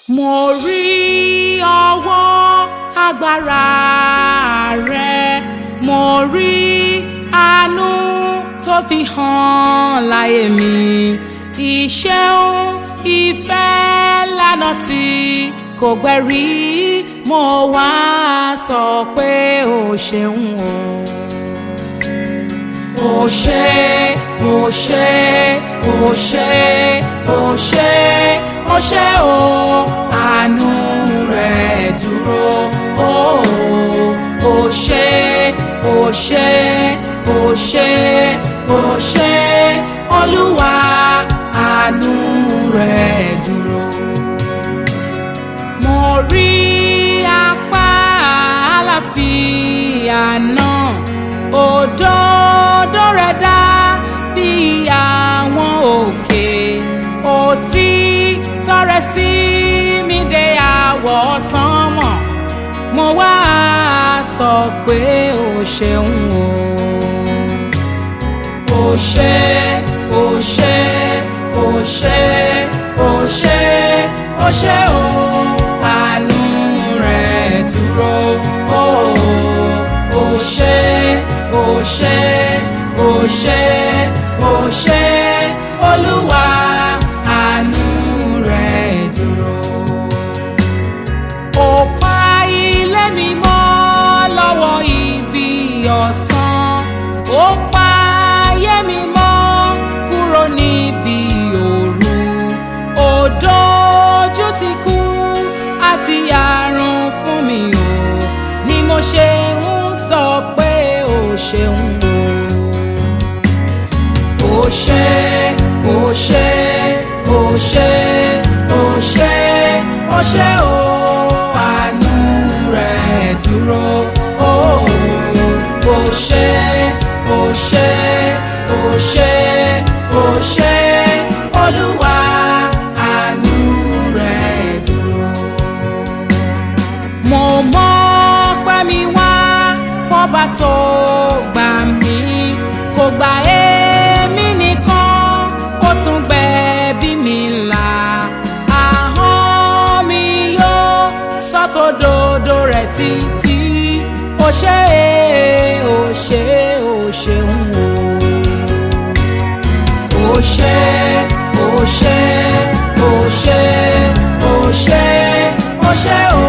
mo rí ọwọ́ agbára rẹ mo rí àánú tó fi hàn láyé mi ìṣeun ìfẹ́ lánàá tí kò gbẹ̀rí mo wá sọ pé o ṣeun o o ṣé o ṣé o ṣé o ṣé o ṣé o àánú rẹ dúró o o ṣé o ṣé o ṣé o ṣé olúwa àánú rẹ dúró. mo rí apá àlàáfíà náà òdodo rẹ̀ dá bí àwọn òkè òtítọ́ rẹ̀ sí mi dé àwọ̀ sánmọ̀ mo wá sọ pé o ṣeun o o ṣé o ṣé o ṣé o ṣé o ṣé o àánú rẹ̀ dúró o o ṣé o ṣé o ṣé o ṣé olúwa àánú rẹ̀ dúró. ó pa ilé mi mọ́ lọ́wọ́ ibi ọ̀sán ó pa ayé mi mọ́ kúrò níbi òru ó dojú ti kú àti àrùn fún mi o ni mo ṣe ń sọ pé o ṣeun o. o ṣé o ṣé o ṣé o ṣé o ṣé o àánú rẹ̀ dúró o. o ṣé o ṣé o ṣé o ṣé olúwa àánú rẹ̀ dúró. mo mọ̀ pé mi wá fọba tó gbà mí kò gbà èmi nìkan ó tún gbẹ̀bí mi là ahọ́n mi yóò sọ́tòdodo rẹ̀ títí ó ṣé ó ṣé ó ṣeun o ó ṣé ó ṣé ó ṣé ó ṣé ó ṣé o